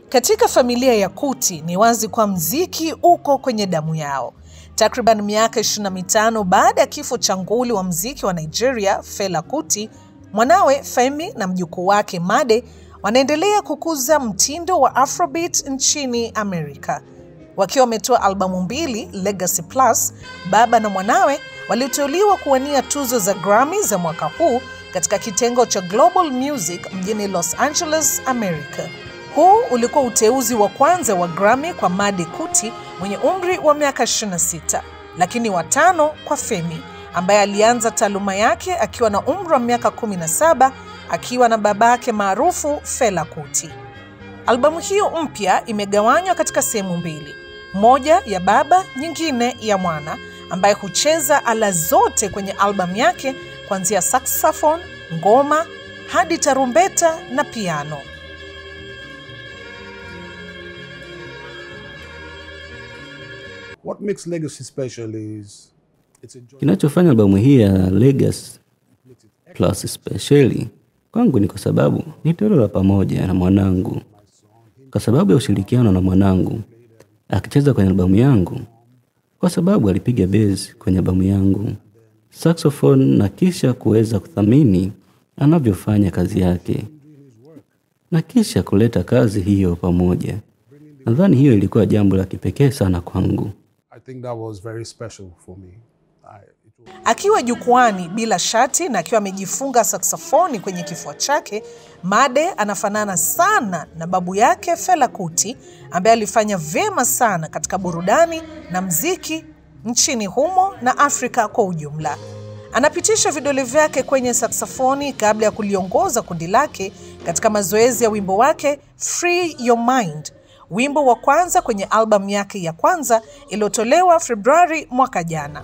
Katika familia ya Kuti ni wazi kwa mziki uko kwenye damu yao. Takriban miaka 25 baada ya kifo cha nguli wa mziki wa Nigeria Fela Kuti, mwanawe Femi na mjukuu wake Made wanaendelea kukuza mtindo wa Afrobeat nchini Amerika. Wakiwa wametoa albamu mbili Legacy Plus, baba na mwanawe waliteuliwa kuwania tuzo za Grammy za mwaka huu katika kitengo cha Global Music mjini Los Angeles, America. Huu ulikuwa uteuzi wa kwanza wa Grammy kwa Made Kuti mwenye umri wa miaka 26, lakini watano kwa Femi ambaye alianza taaluma yake akiwa na umri wa miaka 17 akiwa na babake maarufu Fela Kuti. Albamu hiyo mpya imegawanywa katika sehemu mbili, moja ya baba, nyingine ya mwana ambaye hucheza ala zote kwenye albamu yake kuanzia saxophone, ngoma hadi tarumbeta na piano. What makes Legacy special is it's a joint Kinachofanya albamu hii ya Legacy Plus speciali kwangu ni kwa sababu ni tendo la pamoja na mwanangu, kwa sababu ya ushirikiano na mwanangu akicheza kwenye albamu yangu, kwa sababu alipiga bezi kwenye albamu yangu, saxophone, na kisha kuweza kuthamini anavyofanya kazi yake na kisha kuleta kazi hiyo pamoja. Nadhani hiyo ilikuwa jambo la kipekee sana kwangu. I think that was very special for me. I, it was, Akiwa jukwani bila shati na akiwa amejifunga saksafoni kwenye kifua chake, Made anafanana sana na babu yake Fela Kuti ambaye alifanya vyema sana katika burudani na mziki nchini humo na Afrika kwa ujumla. Anapitisha vidole vyake kwenye saksafoni kabla ya kuliongoza kundi lake katika mazoezi ya wimbo wake Free Your Mind, wimbo wa kwanza kwenye albamu yake ya kwanza iliyotolewa Februari mwaka jana.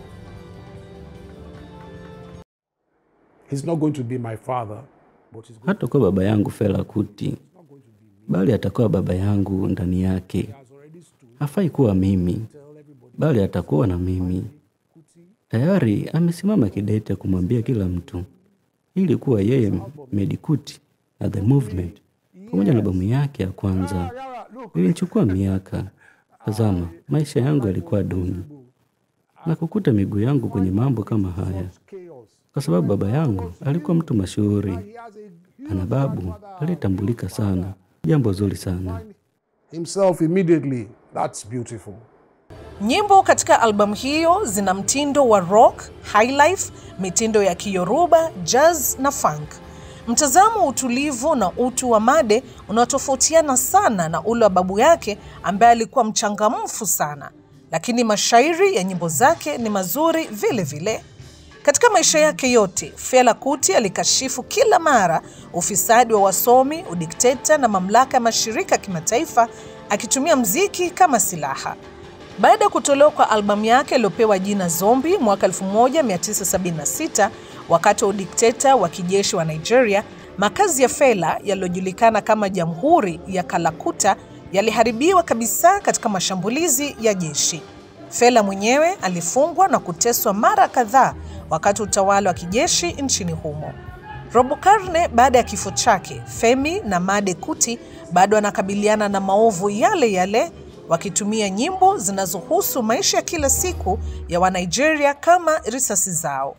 he's not going to be my father, but he's going hatakuwa baba yangu Fela Kuti, bali atakuwa baba yangu ndani yake. Hafai kuwa mimi, bali atakuwa na mimi. Tayari amesimama kidete kumwambia kila mtu ili kuwa yeye Medi Kuti na The Movement pamoja na albamu yake ya kwanza. Ilinichukua miaka. Tazama, maisha yangu yalikuwa duni na kukuta miguu yangu kwenye mambo kama haya, chaos. kwa sababu baba yangu alikuwa mtu mashuhuri He has a ana babu aliyetambulika sana, jambo zuri sana. himself immediately. That's beautiful. Nyimbo katika albamu hiyo zina mtindo wa rock, highlife, mitindo ya Kiyoruba, jazz na funk. Mtazamo wa utulivu na utu wa Made unaotofautiana sana na ule wa babu yake ambaye alikuwa mchangamfu sana, lakini mashairi ya nyimbo zake ni mazuri vile vile. Katika maisha yake yote, Fela Kuti alikashifu kila mara ufisadi wa wasomi, udikteta na mamlaka ya mashirika ya kimataifa akitumia mziki kama silaha. Baada ya kutolewa kwa albamu yake iliyopewa jina Zombi mwaka 1976 wakati wa udikteta wa kijeshi wa Nigeria, makazi ya Fela yaliyojulikana kama Jamhuri ya Kalakuta yaliharibiwa kabisa katika mashambulizi ya jeshi. Fela mwenyewe alifungwa na kuteswa mara kadhaa wakati wa utawala wa kijeshi nchini humo. Robo karne baada ya kifo chake, Femi na Made Kuti bado wanakabiliana na maovu yale yale, wakitumia nyimbo zinazohusu maisha ya kila siku ya Wanigeria kama risasi zao.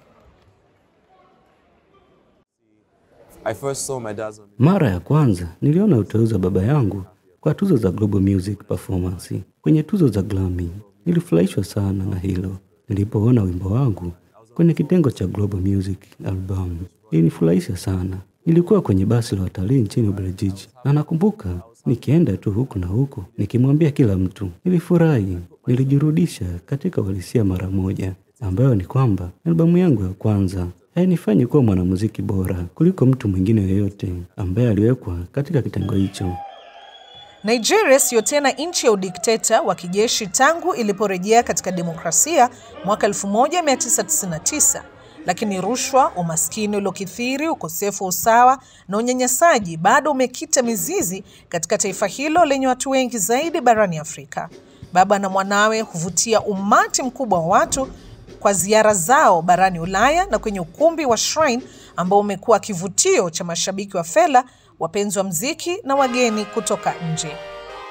I first saw my dad's on Mara ya kwanza niliona uteuzi wa baba yangu kwa tuzo za Global Music Performance kwenye tuzo za Grammy. Nilifurahishwa sana na hilo nilipoona wimbo wangu kwenye kitengo cha Global Music Album. Ilinifurahisha sana. Nilikuwa kwenye basi la watalii nchini Ubelgiji na nakumbuka nikienda tu huku na huku nikimwambia kila mtu. Nilifurahi, nilijirudisha katika uhalisia mara moja, ambayo ni kwamba albamu yangu ya kwanza hainifanyi kuwa mwanamuziki bora kuliko mtu mwingine yeyote ambaye aliwekwa katika kitengo hicho. Nigeria siyo tena nchi ya udikteta wa kijeshi tangu iliporejea katika demokrasia mwaka 1999, lakini rushwa, umaskini uliokithiri, ukosefu wa usawa na unyanyasaji bado umekita mizizi katika taifa hilo lenye watu wengi zaidi barani Afrika. Baba na mwanawe huvutia umati mkubwa wa watu kwa ziara zao barani Ulaya na kwenye ukumbi wa Shrine ambao umekuwa kivutio cha mashabiki wa Fela, wapenzi wa mziki na wageni kutoka nje.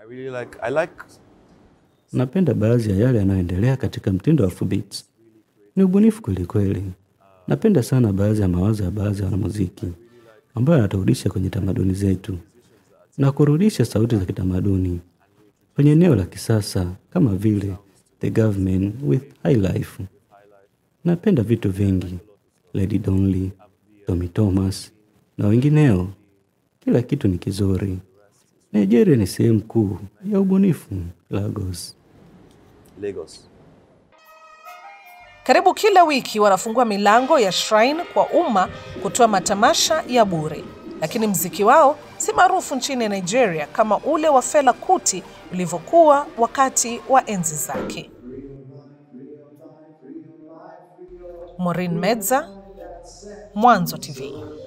I really like, I like Napenda baadhi ya yale yanayoendelea katika mtindo wa Afrobeats. Ni ubunifu kweli kweli. Napenda sana baadhi ya mawazo ya baadhi ya wanamuziki ambayo yanaturudisha kwenye tamaduni zetu na kurudisha sauti za kitamaduni kwenye eneo la kisasa kama vile The Government with High Life. Napenda vitu vingi, Lady Donley, Tommy Thomas na wengineo. Kila kitu ni kizuri. Nigeria ni sehemu kuu ya ubunifu Lagos. Lagos. Karibu kila wiki wanafungua milango ya Shrine kwa umma kutoa matamasha ya bure, lakini mziki wao si maarufu nchini Nigeria kama ule wa Fela Kuti ulivyokuwa wakati wa enzi zake. Maureen Medza, Mwanzo TV.